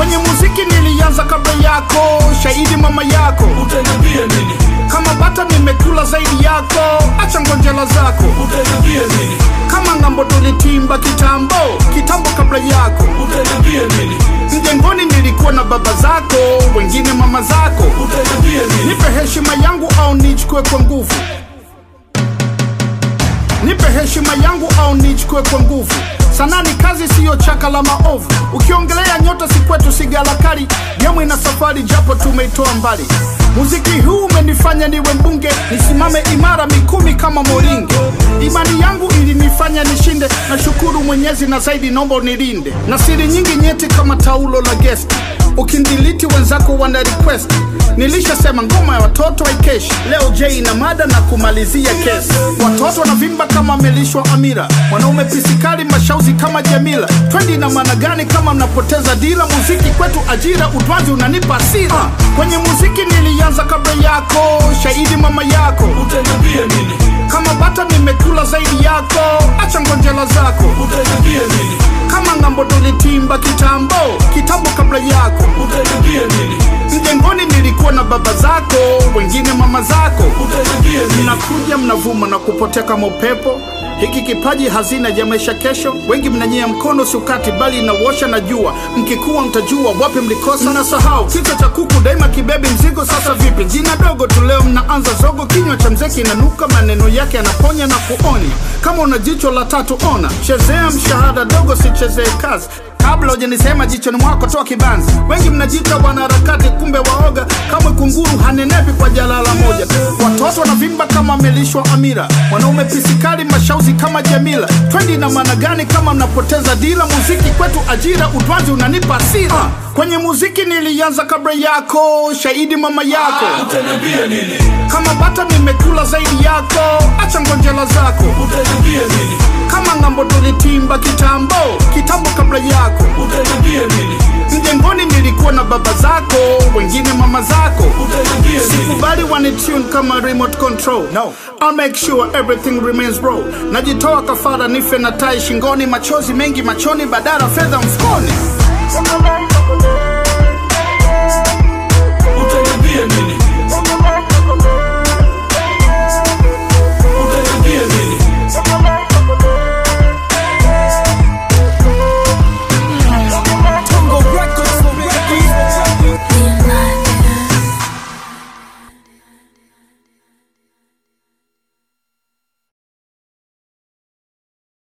kwenye muziki nilianza kabla yako shahidi mama yako utaniambia nini kama bata nimekula zaidi yako acha ngonjela zako utaniambia nini kama ng'ambo tulitimba kitambo kitambo kabla yako utaniambia nini mjengoni nilikuwa na baba zako wengine mama zako utaniambia nini nipe heshima yangu au nichukue kwa nguvu nipe heshima yangu au nichukue kwa nguvu sanaa ni kazi siyo chaka la maovu ukiongelea nyota si kwetu sigalakari yamwe na safari japo tumeitoa mbali muziki huu umenifanya niwe mbunge nisimame imara mikumi kama moringe imani yangu ilinifanya nishinde na shukuru mwenyezi na zaidi nomba unilinde na siri nyingi nyeti kama taulo la gesti ukindiliti wenzako wana request nilishasema ngoma ya watoto haikeshi leo j ina mada na kumalizia kesi watoto wanavimba kama amelishwa amira wanaume pisikali mashauzi kama jamila twendi na maana gani kama mnapoteza dila muziki kwetu ajira utwazi unanipa asira kwenye muziki nilianza kabla yako shahidi mama yako utaniambia nini kama bata nimekula zaidi yako acha ngonjela zako utaniambia nini kama ng'ambo tulitimba kitambo kitambo kabla yako utaniambia nini mjengoni nilikuwa na baba zako wengine mama zako utaniambia nini mnakuja mnavuma na kupotea kama upepo hiki kipaji hazina ya maisha kesho wengi mnanyea mkono sukati bali inawosha na jua mkikuwa mtajua wapi mlikosa na sahau kichwa cha kuku daima kibebi mzigo sasa vipi jina dogo tu leo mnaanza zogo kinywa cha mzee kinanuka maneno yake yanaponya na kuonya kama una jicho la tatu ona chezea mshahada dogo sichezee kazi kabla hujanisema jichoni mwako toa kibanzi wengi mnajita wanaharakati kumbe waoga kamwe kunguru hanenepi kwa jalala moja watoto wanavimba kama amelishwa amira wanaume pisikali mashauzi kama jamila twendi na maana gani kama mnapoteza dila muziki kwetu ajira utwazi unanipa asira kwenye muziki nilianza kabla yako shahidi mama yako utaniambia nini kama bata nimekula zaidi yako acha ngonjela zako utaniambia nini kama ng'ambo tulitimba kitambo kitambo kabla yako utaniambia nini mjengoni nilikuwa na baba zako wengine mama zako utaniambia nini sikubali wanitune kama remote control no. I'll make sure everything remains raw najitoa kafara nife na tai shingoni machozi mengi machoni badara fedha mfukoni utaniambia nini